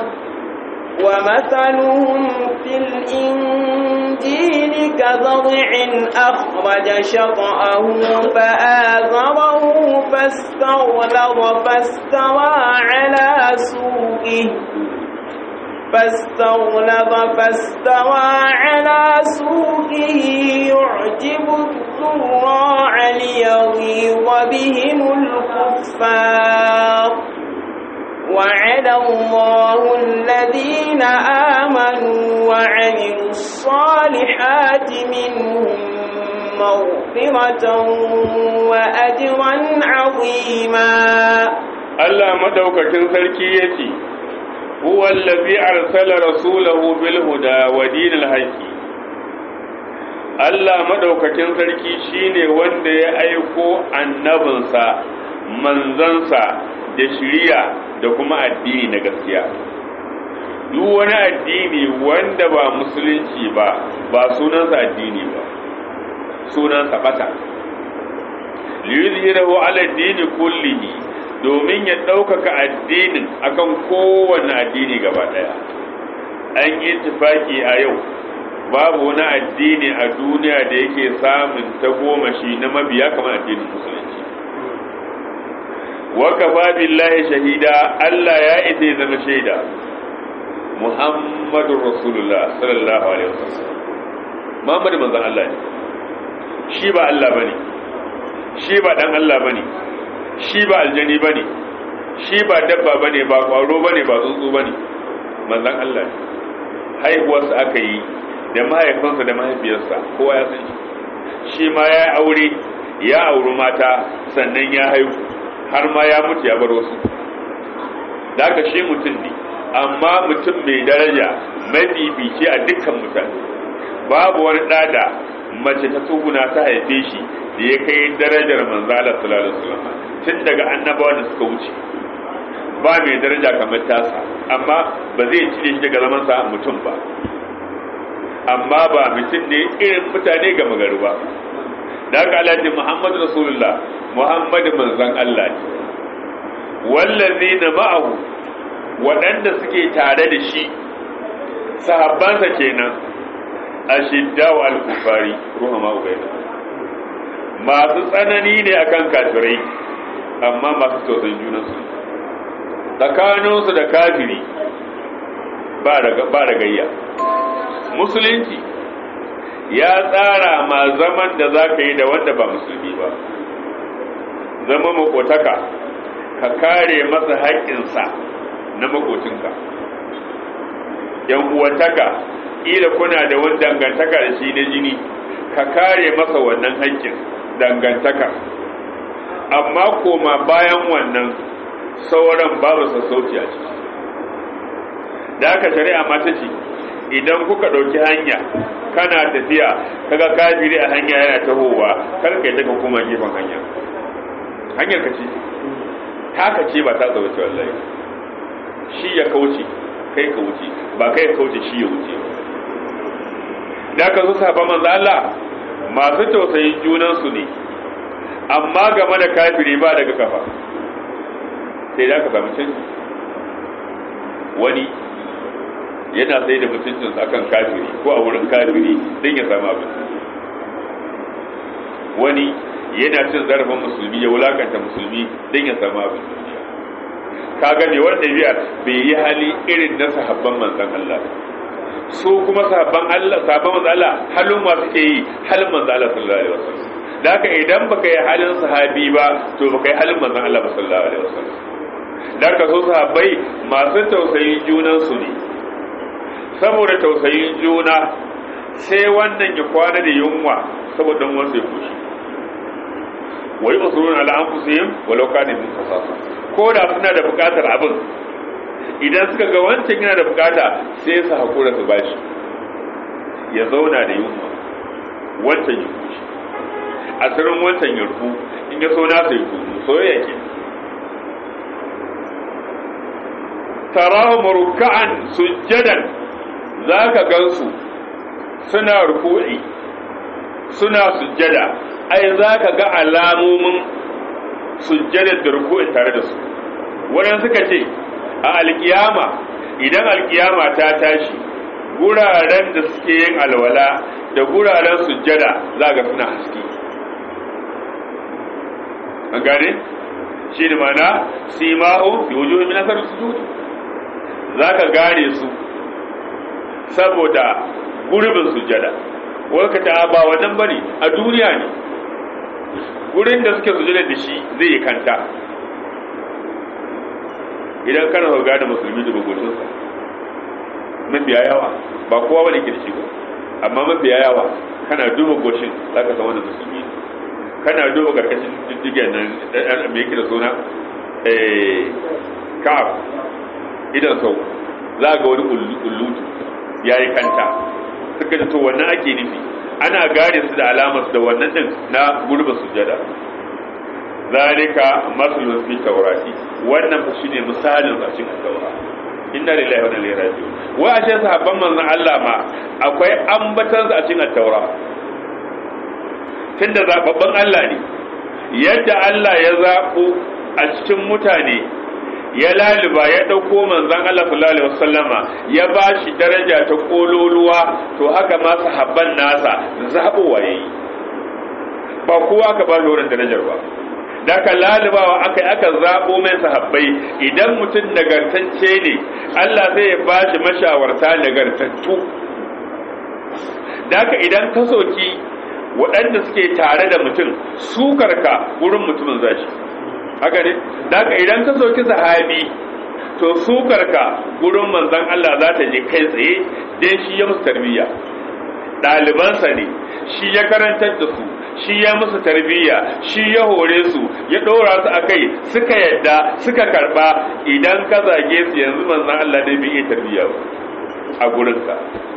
ومثلهم في الإنجيل كزرع أخرج شطأه فآذره فاستغلظ فاستوى على سوقه فاستغلظ فاستوى على سوقه يعجب الزراع ليغيظ بهم الكفار وعد الله الذين آمنوا وعملوا الصالحات منهم مغفرة وأجرا عظيما Allah madaukakin sarki yace huwa allazi arsala rasulahu bil huda wa dinil haqqi Allah madaukakin sarki shine wanda ya aiko annabinsa manzansa da shiriya da kuma addini na gaskiya duk wani addini wanda ba musulunci ba ba sunansa addini ba sunansa bata liyuzhirahu ala dini kullihi domin ya ɗaukaka addinin akan kowane addini gaba ɗaya an yi tufaki a yau babu wani addini a duniya da yake samun tagomashi na mabiya kamar addinin musulunci wakafa billahi shahida Allah ya isa ya zama shaida Muhammadu Rasulullah sallallahu alaihi wasallam Muhammadu manzon Allah ne shi ba Allah bane shi ba dan Allah bane shi ba aljani bane shi ba dabba bane ba kwaro bane ba tsuntsu bane manzon Allah ne haihuwarsa aka yi da mahaifinsa da mahaifiyarsa kowa ya san shi shi ma ya aure ya auri mata sannan ya haihu har ma ya mutu ya bar wasu da aka shi mutum ne amma mutum mai daraja mafifici a dukkan mutane babu wani ɗada mace ta tsuguna ta haife shi da ya kai darajar manzala sallallahu alaihi wasallam tun daga annabawa da suka wuce ba mai daraja kamar tasa amma ba zai cire shi daga zaman sa mutum ba amma ba mutum ne irin mutane ga magaru ba da aka alaji Muhammad Rasulullah Muhammad manzon Allah ne wallazi na ma'ahu waɗanda suke tare da shi sahabbansa kenan ashidda wa al-kufari ruhama ubaida masu tsanani ne akan kafirai amma masu tausayin junansu tsakaninsu da kafiri ba da gayya musulunci ya tsara ma zaman da za ka yi da wanda ba musulmi ba zama makotaka ka kare masa haƙƙinsa na makocinka yan uwantaka ila kuna da wani dangantaka da shi na jini ka kare masa wannan haƙƙin dangantaka amma koma bayan wannan sauran babu sassauci a ciki da aka shari'a mata ce idan kuka ɗauki hanya kana tafiya kaga kafiri a hanya yana tahowa kar kai daga kuma gefen hanya hanyar ka ce taka ce ba ta tsawo ce wallahi shi ya kauce kai ka wuce ba kai ka kauce shi ya wuce da ka zo sahaba manzo Allah masu tausayin junan su ne amma game da kafiri ba daga kafa sai da ka samu canji wani yana sai da mutuncinsa akan kafiri ko a wurin kafiri don ya samu abin wani yana cin zarafin musulmi ya wulakanta musulmi don ya samu abin ka gane wanda biyar bai yi hali irin na sahabban manzan Allah su kuma sahabban Allah sahabban manzan Allah halin ma suke yi halin manzan Allah sallallahu alaihi wasallam da haka idan baka yi halin sahabi ba to baka yi halin manzan Allah sallallahu alaihi wasallam da haka so sahabbai masu tausayin junan su ne saboda tausayin juna sai wannan ya kwana da yunwa saboda wasu ya kushi wai usulun ala anfusihim walau kana min fasasa ko da suna da bukatar abin idan suka ga wancan yana da bukata sai su hakura su bashi ya zauna da yunwa wancan ya kushi asirin wancan ya rufu in ya so nasa ya kumu soyayya ke tarahu ruk'an sujjadan za ka gansu suna ruku'i suna sujjada ai za ka ga alamomin sujjadar da ruku'in tare da su wannan suka ce a alkiyama idan alkiyama ta tashi guraren da suke yin alwala da guraren sujjada za ga suna haske an gane shi da mana sima'u fi wujuhi min asar sujud za ka gane su saboda gurbin sujada waka ta ba wannan bane a duniya ne gurin da suke sujada da shi zai yi kanta idan kana ga da musulmi da bugutun sa mafiya yawa ba kowa bane ke da shi ba amma mafiya yawa kana duba goshin zaka san wannan musulmi ne kana duba karkashin diddigen nan me yake da suna eh kaf idan sau za ga wani kullutu ya yi kanta suka ji to wannan ake nufi ana gane su da alamar da wannan din na gurba sujada zalika masalun fi taurati wannan fa shine misalin a cikin taura inna lillahi wa inna ilaihi raji'un wa ashe sahabban manzon Allah ma akwai ambatan a cikin at-taura tunda zababban Allah ne yadda Allah ya zabo a cikin mutane ya laluba ya ɗauko manzan Allah sallallahu alaihi wasallama ya ba shi daraja ta kololuwa to haka ma sahabban nasa zaɓowa ya yi ba kowa ka ba shi wurin darajar ba da ka lalubawa aka aka zaɓo mai sahabbai idan mutum nagartacce ne Allah zai ba shi mashawarta nagartattu da idan ka soki waɗanda suke tare da mutum sukarka wurin mutumin zashi haka ne daga idan ka soki sahabi to sukarka gurin manzon Allah za ta je kai tsaye dan shi ya musu tarbiyya ɗalibansa ne shi ya karantar da su shi ya musu tarbiyya shi ya hore su ya ɗora su a kai suka yadda suka karɓa idan ka zage su yanzu manzon Allah ne bai iya tarbiyya a gurinka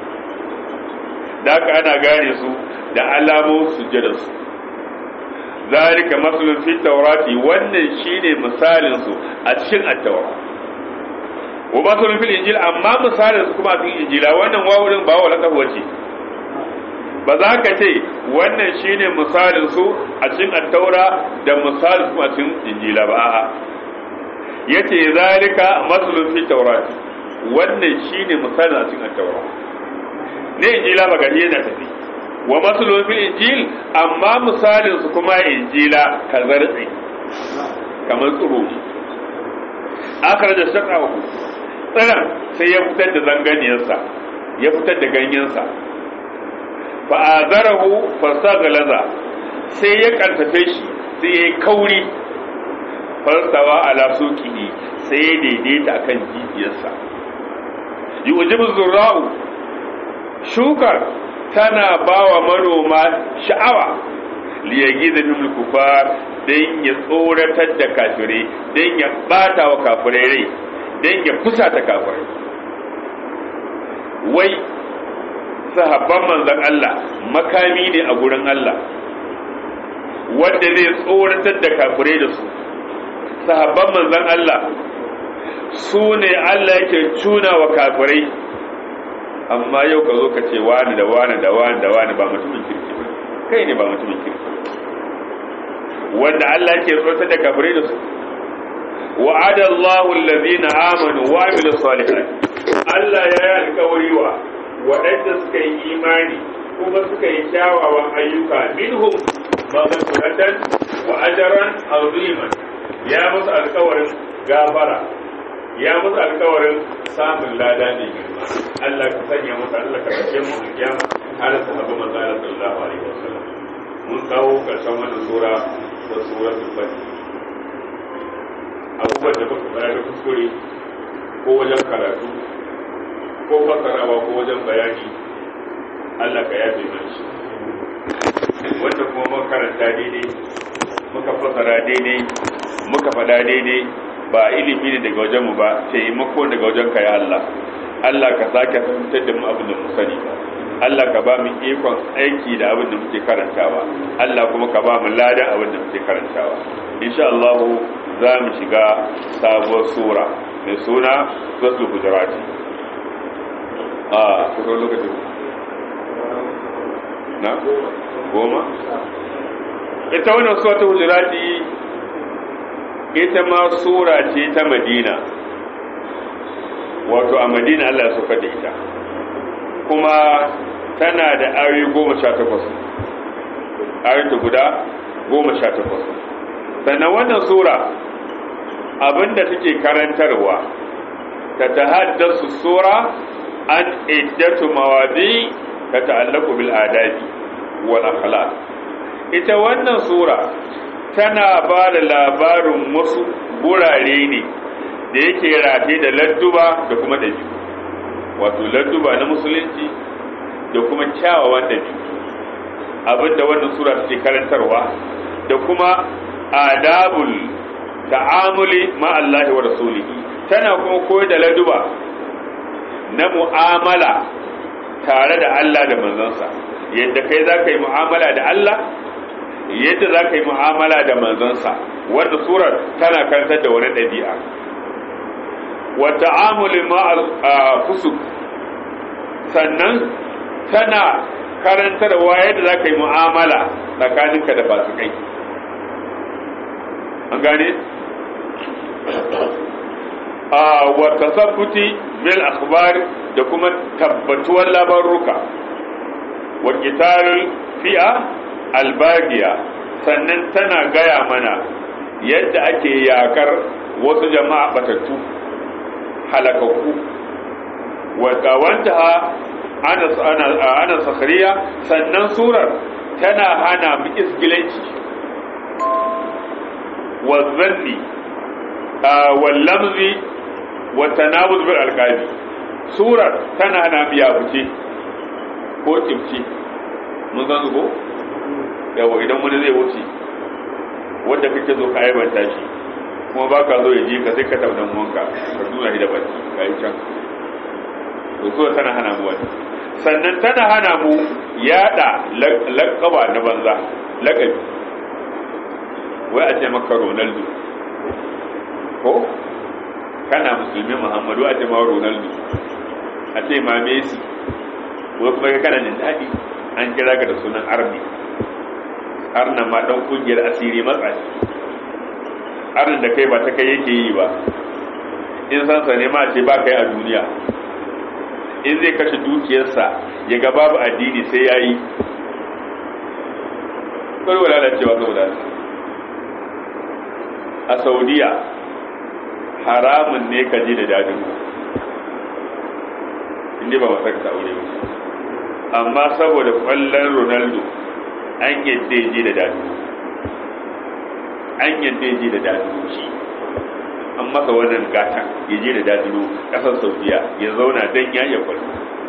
da ana gane su da alamun sujjadarsu zalika maslun fi taurati wannan shine misalin su a cikin at-taura wa maslun fil injil amma misalin su kuma a cikin injila wannan wawurin ba wala kafa ce ba za ka ce wannan shine misalin su a cikin at-taura da misalin su a cikin injila ba a'a yace zalika maslun fi taurati wannan shine misalin a cikin at-taura ne injila ba gari yana tafi wa masulun fil injil amma misalin su kuma injila ka zartsi kamar tsiro akara da shakawa tsiran sai ya fitar da zanganiyarsa ya fitar da ganyensa fa azarahu fasagalaza sai ya karfafe shi sai ya kauri farsawa ala suqihi sai ya daidaita akan jijiyarsa yujibu zurra'u shukar tana ba wa manoma sha'awa liyagi da fimul kufar don ya tsoratar da kafirai don ya bata wa kafirai rai don ya fusata kafirai wai sahabban manzan Allah makami ne a gurin Allah wanda zai tsoratar da kafirai da su sahabban manzan Allah su ne Allah yake cuna wa kafirai amma yau ka zo ka ce wani da wani da wani da wani ba mutumin kirki ba kai ne ba mutumin kirki wanda Allah ke tsoratar da kafirai da su wa'ada Allahu allazina amanu wa amilu salihat Allah ya yi alƙawari wa waɗanda suka yi imani kuma suka yi kyawawan ayyuka minhum maghfiratan wa ajran aziman ya musu alƙawarin gafara ya musu alƙawarin samun lada ne girma Allah ka sanya musu Allah ka sake mu a kiyama har su haɓa manzo Allah sallallahu alaihi wasallam mun kawo karshen wannan sura da suratul fatih abubuwan da muka bayar da kuskure ko wajen karatu ko fasarawa ko wajen bayani Allah ka yafe mana shi wanda kuma muka karanta daidai muka fasara daidai muka faɗa daidai ba ilimi ne daga wajen mu ba taimako daga wajen ka ya Allah Allah ka sake fahimtar da mu abin da mu sani Allah ka ba mu ikon aiki da abin da muke karantawa Allah kuma ka ba mu ladan abin da muke karantawa insha Allah za mu shiga sabuwar sura mai suna suratul hujurati a kusa lokaci na goma ita wannan suratul hujurati ita ma sura ce ta madina wato a madina Allah ya suka da ita kuma tana da ayoyi goma sha takwas ayoyi guda goma sha takwas sannan wannan sura abinda take karantarwa ta tahaddasu sura an iddatu mawadi ta ta'allaku bil adabi wal akhlaq ita wannan sura tana ba da labarin wasu gurare ne da yake rafe da ladduba da kuma ɗabi'u wato ladduba na musulunci da kuma kyawawan ɗabi'u abinda wannan sura take karantarwa da kuma adabul ta'amuli ma Allah wa rasulihi tana kuma koyar da ladduba na mu'amala tare da Allah da manzansa yadda kai za ka yi mu'amala da Allah yadda za ka yi mu'amala da manzansa wanda surar tana karantar da wani ɗabi'a wa ta'amuli ma'al fusuk sannan tana karantarwa yadda za ka yi mu'amala tsakaninka da fasikai an gane wa tasabbuti bil akhbar da kuma tabbatuwar labaruka wa qitalul fi'a albagiya sannan tana gaya mana yadda ake yakar wasu jama'a batattu halakakku wadda wanta ana sakhariya sannan surar tana hana mu isgilanci wazzanni wallamzi watanabuz bil alqabi surar tana hana mu yafuce ko kimci mun san ko yawa idan wani zai wuce wanda kake zo ka aibanta shi kuma ba ka zo ya ji ka sai ka taunan wanka ka nuna shi da baki ka yi can to so tana hana mu wani sannan tana hana mu yada laƙaba na banza laƙabi wai a ce maka ronaldo ko kana musulmi muhammadu a ce ma ronaldo a ce ma messi wai kuma kana jin daɗi an kira ka da sunan army arna ma dan kungiyar asiri matsashi arnin da kai ba ta kai yake yi ba in san sa ne ma ce ba kai a duniya in zai kashe dukiyarsa ya ga babu addini sai ya yi kawai lalacewa saboda a saudiya haramun ne ka ji da dadin inda ba masu ka aure ba amma saboda kwallon ronaldo an yadda ya ji da dadi an yadda ya ji da dadi shi an masa wannan gata ya je da dadiro kasar saudiya ya zauna don ya iya kwallo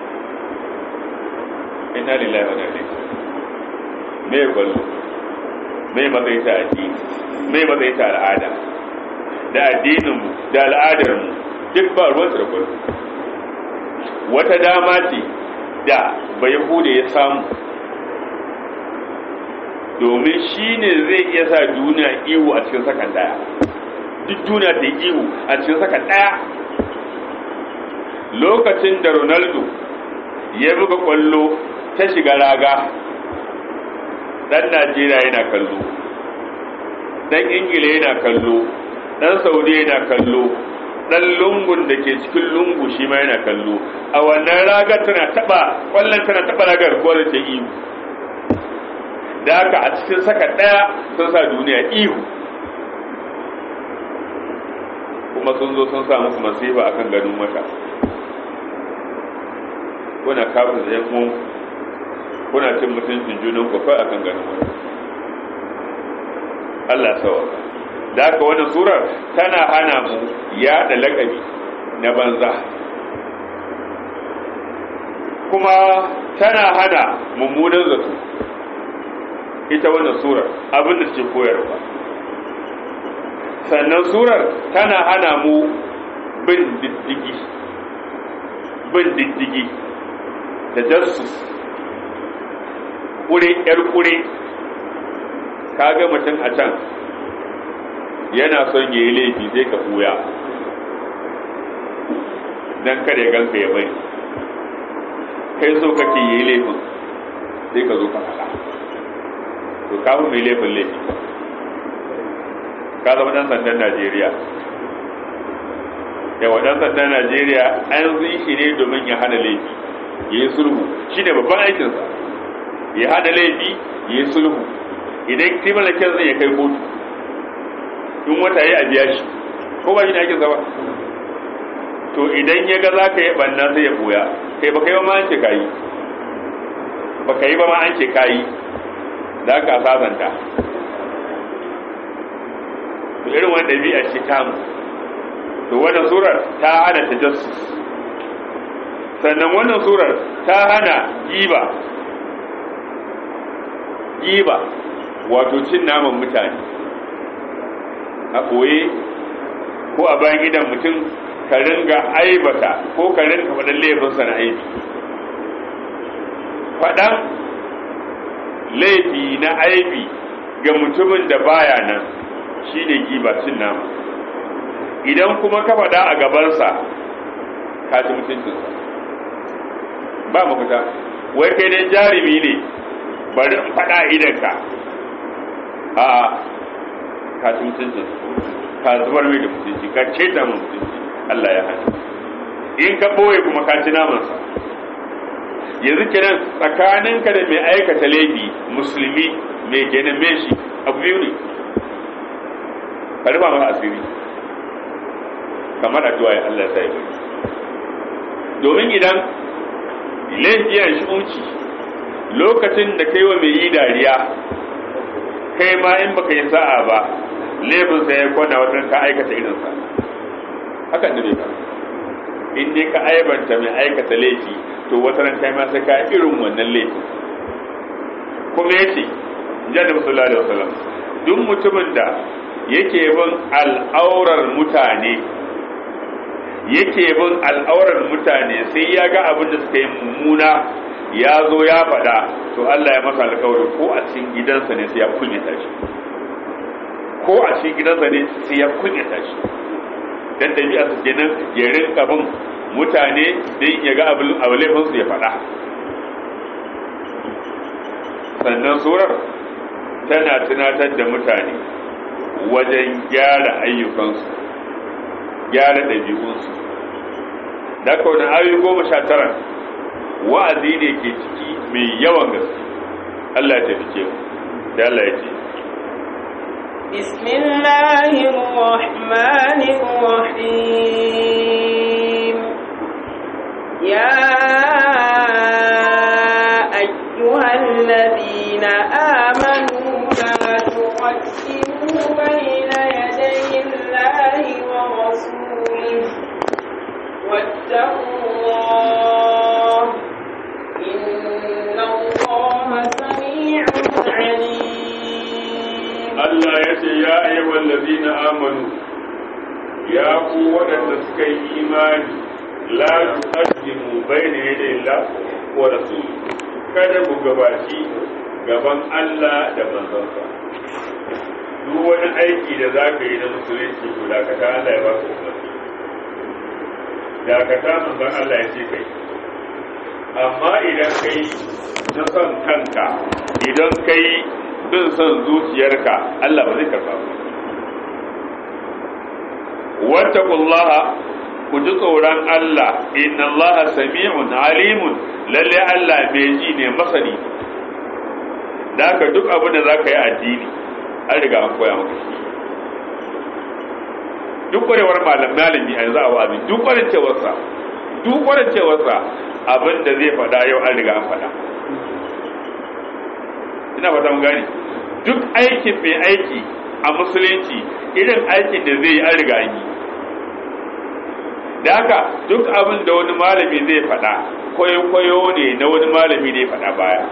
ina lillahi wa inna me ya kwallo me matsayi ta addini me matsayi ta al'ada da addininmu da al'adarmu duk ba ruwansu da kwallo wata dama ce da bayahude ya samu domin shi ne zai iya sa duniya iwu a cikin sakan daya duk duniya ta yi iwu a cikin sakan daya lokacin da ronaldo ya buga kwallo ta shiga raga dan najeriya yana kallo dan ingila yana kallo dan saudiya yana kallo dan lungun da ke cikin lungu shi ma yana kallo a wannan ragar tana taba kwallon tana taba ragar ko ta ihu da haka a cikin saka daya sun sa duniya ihu kuma sun zo sun sa muku masifa akan ganin mata kuna kafin da yan uwan kuna cin mutuncin junan ku kai akan ganin mata Allah sawa da haka wannan surar tana hana mu yaɗa lakabi na banza kuma tana hana mummunan zato ita wannan surar abin da ce koyarwa sannan surar tana hana mu bin diddigi bin diddigi da jassus kure yar kure kaga mutum a can yana son ya yi laifi zai ka buya don kada ya ganka ya bai kai so kake yi laifin sai ka zo ka faɗa to kafin mai laifin laifi ka zama ɗan sandan najeriya yawa ɗan sandan najeriya an zai shi ne domin ya hana laifi ya yi sulhu shi ne babban aikinsa ya hana laifi ya yi sulhu idan criminal case zai ya kai kotu in wata ya a biya shi ko ba shi ne aikinsa ba to idan ya ga za ka yi ɓanna sai ya boya kai ba kai ba ma an ce ka yi ba ka yi ba ma an ce ka yi za ka sasanta to irin wani ɗabi'a ce tamu to wannan surar ta hana tajassus sannan wannan surar ta hana giba giba wato cin naman mutane a ɓoye ko a bayan gidan mutum ka ringa aibata ko ka ringa faɗin laifinsa na aibi faɗan laifi na aibi ga mutumin da baya nan shi ne giba cin nama idan kuma ka faɗa a gabansa ka ci mutuncinsa ba mafita wai kai dai jarumi ne bari in faɗa idanka a ka ci mutuncinsa ka zubar mai da mutunci ka ce da mutunci Allah ya hana in ka ɓoye kuma ka ci namansa yanzu kenan tsakaninka da mai aikata laifi musulmi mai kenan mai shi abu biyu ne ka rufa masa asiri kamar addu'a ya Allah sai bai domin idan laifi yana shi unci lokacin da kai wa mai yi dariya kai ma in baka yi sa'a ba laifin sa ya kwana wata ka aikata irinsa haka ne ka in dai ka aibanta mai aikata laifi to wata ran kai ma sai ka irin wannan laifi kuma yace jadda sallallahu alaihi wasallam duk mutumin da yake bin al'aurar mutane yake bin al'aurar mutane sai ya ga abin da suka yi mummuna ya zo ya faɗa to Allah ya masa alƙawari ko a cikin gidansa ne sai ya kunyata shi ko a cikin gidansa ne sai ya kunyata shi dan dabi'a su kenan ya rinka bin mutane dan ya ga abin laifin su ya faɗa sannan surar tana tunatar da mutane wajen gyara ayyukansu gyara ɗabi'unsu da kaunin ayoyi goma sha tara wa'azi ne ke ciki mai yawan gaske Allah ya tafi mu da Allah ya ce بسم الله الرحمن الرحيم يا أيها الذين آمنوا لا تقدموا بين يدي الله ورسوله واتقوا الله إن الله سميع عليم Allah ya ce ya ayyuhal ladina amanu ya ku waɗanda suka yi imani la tuqaddimu bayna yaday Allah wa rasul kada ku gabaci gaban Allah da manzonsa duk wani aiki da za ka yi na musulunci to dakata Allah ya ba ka umarni dakata manzon Allah ya ce kai amma idan kai na son kanka idan kai bin son zuciyarka Allah ba zai karba ba wattaqullaha ku ji tsoron Allah inna Allah sami'un alimun lalle Allah mai ji ne masani da haka duk abin da za ka yi addini an riga an koya maka shi duk kwarewar malami a yanzu a wa'azi duk kwarancewarsa duk kwarancewarsa abin da zai faɗa yau an riga an faɗa ina fata mun gani duk aikin mai aiki a musulunci irin aikin da zai yi an riga an yi da haka duk abin da wani malami zai faɗa kwayo-kwayo ne na wani malami ne faɗa baya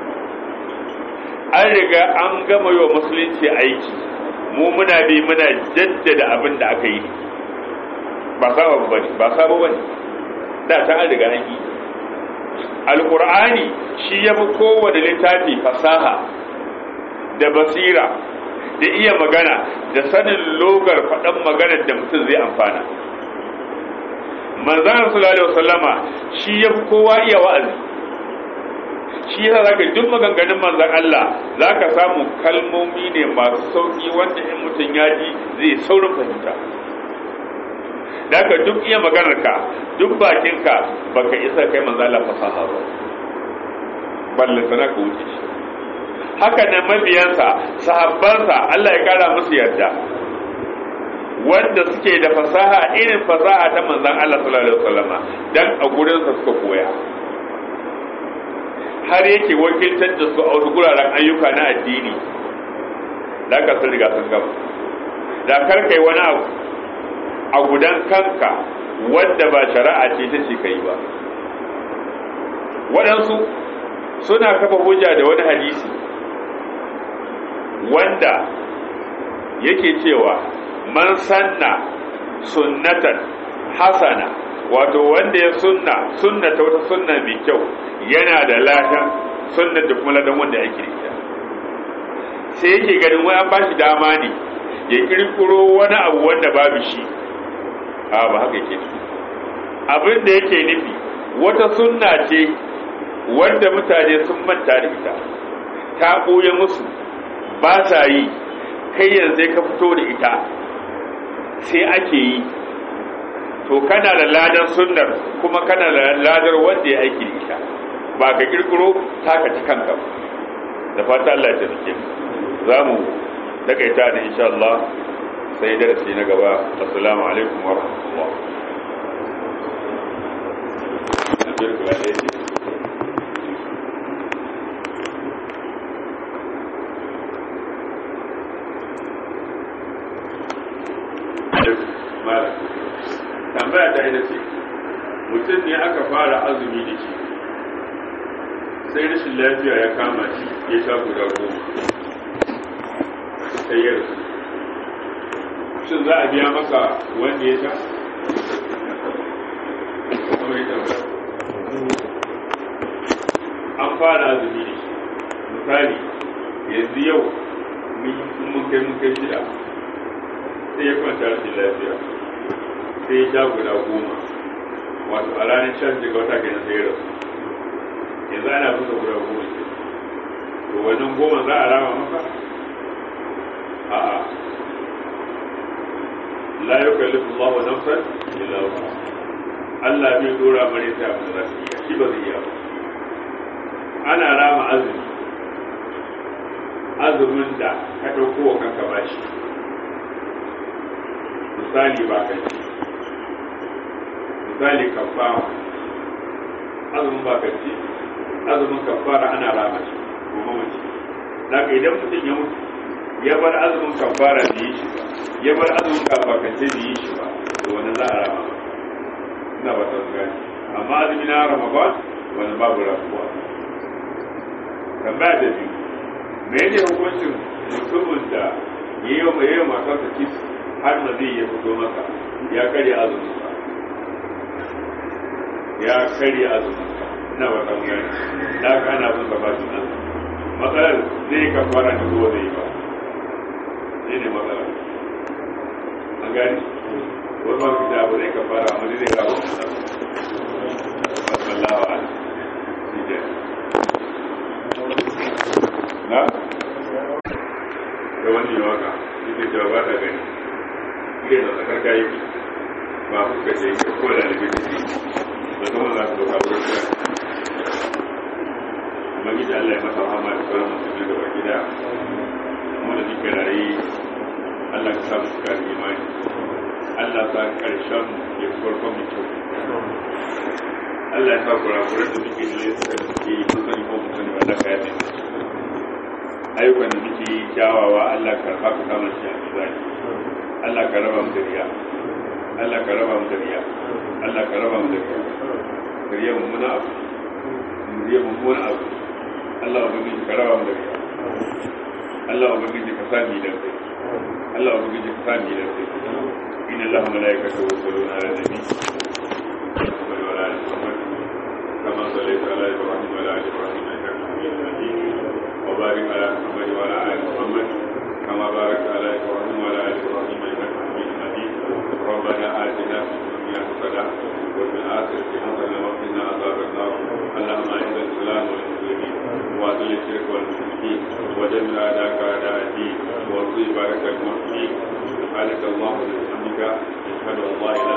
an riga an gama yi wa musulunci aiki mu muna bi muna jaddada abin da aka yi ba sabo ba ne ba sabo ba ne da ta an riga an yi alkur'ani shi ya fi kowane littafi fasaha da basira da iya magana da sanin logar faɗan maganar da mutum zai amfana manzan sallallahu alaihi wasallama shi ya fi kowa iya wa'azi shi yasa zaka duk maganganun manzan Allah zaka samu kalmomi ne masu sauki wanda in mutum ya ji zai saurin fahimta Daka duk iya maganarka duk bakinka baka isa kai manzo Allah fasaha ba balle sana ka wuce shi haka nan mabiyansa sahabbansa Allah ya kara musu yarda wanda suke da fasaha irin fasaha ta manzon Allah sallallahu alaihi wasallama dan a gurin sa suka koya har yake wakiltar da su a wasu guraren ayyuka na addini da ka sun riga sun gaba da kar kai wani abu a gudan kanka wanda ba shari'a ce ta ce kai ba waɗansu suna kafa hujja da wani hadisi wanda yake cewa man sanna sunnatan hasana wato wanda ya sunna sunna ta wata sunna mai kyau yana da ladan sunna da kuma ladan wanda ake ita sai yake ganin wani an bashi dama ne ya kirkiro wani abu wanda babu shi a ba haka yake abin da yake nufi wata sunna ce wanda mutane sun manta da ita ta ɓoye musu ba sa yi kai yanzu ka fito da ita sai ake yi to kana da ladar sunnar kuma kana da ladar wanda ya aiki da ita ba ka kirkiro taka ta kanka da fata Allah ya tafi za mu takaita da insha Allah sai darasi na gaba assalamu alaikum wa rahmatullah tambaya ta ita ce mutum ne aka fara azumi da shi sai rashin lafiya ya kama shi ya sha guda goma sai ya rasu shin za a biya maka wanda ya sha an fara azumi da shi misali yanzu yau mun kai mun kai shida sai ya kwanta rashin lafiya sai ya sha guda goma wato a ranar shan daga wata kenan sai ya rasu yanzu ana busa guda goma ce to wannan goma za a rama maka a'a la yukallifu Allah wa nafsan illa wusa Allah bai dora mare ta abin da zai iya shi ba zai iya ba ana rama azumi azumin da ka ɗauko wa kanka bashi misali ba ka ci misali kafara azumin ba ka ci azumin kafara ana rama shi kuma mace daga idan mutum ya mutu ya bar azumin kafara da yi shi ba ya bar azumin kafakance da yi shi ba to wani za a rama ina ba ta gani amma azumi na ramadan wani babu rafuwa tambaya da biyu me yake hukuncin mutumin da ya yi wa yayi matarsa kis har ma zai ya fito masa ya karya azumin sa ya karya azumin sa ina ba ta gani da ka ana bin sa ba shi nan matsalar zai kafara da ko zai ba shi ne matsala an gani wani ma fita abu zai kafara amma zai kawo masallahu ala shi ke na da wani waka ita cewa ba ta gani iya da tsakar kayi ba fuska ce ke ko da alibi da shi da kuma za su doka wurin da kuma gida Allah ya masa hama da sauran musulmi da baki da kuma da duka rayu Allah ka samu suka imani Allah sa karshen ya farkon mu kyau Allah ya sa kurakuran da muke da suka suke yi mun sani ko mun sani ba Allah ka yafe ayyukan da muke yi kyawawa Allah ka karɓa ka samu shi a mizani Allah ka raba mu da riya Allah ka raba mu da riya Allah ka raba mu da riya riya mummuna abu riya mummuna abu Allah ubangiji ka raba mu da riya Allah ubangiji ka sa mi da kai Allah ubangiji ka sa mi da kai inna Allah malaikatahu yusalluna ala nabi Muhammad wa ala ali Muhammad kama sallaita ala Ibrahim wa ala ali Ibrahim innaka Hamidum Majid wa barik ala Muhammad wa ala ali Muhammad kama barakta ala Ibrahim wa ala ali Ibrahim innaka Hamidum Majid ربنا آتنا في الدنيا حسنة وفي الآخرة حسنة وقنا عذاب النار اللهم أعز الإسلام والمسلمين وأذل الشرك والمشركين ودمر أعداءك أعداء الدين وانصر بارك المسلمين سبحانك اللهم وبحمدك أشهد أن لا إله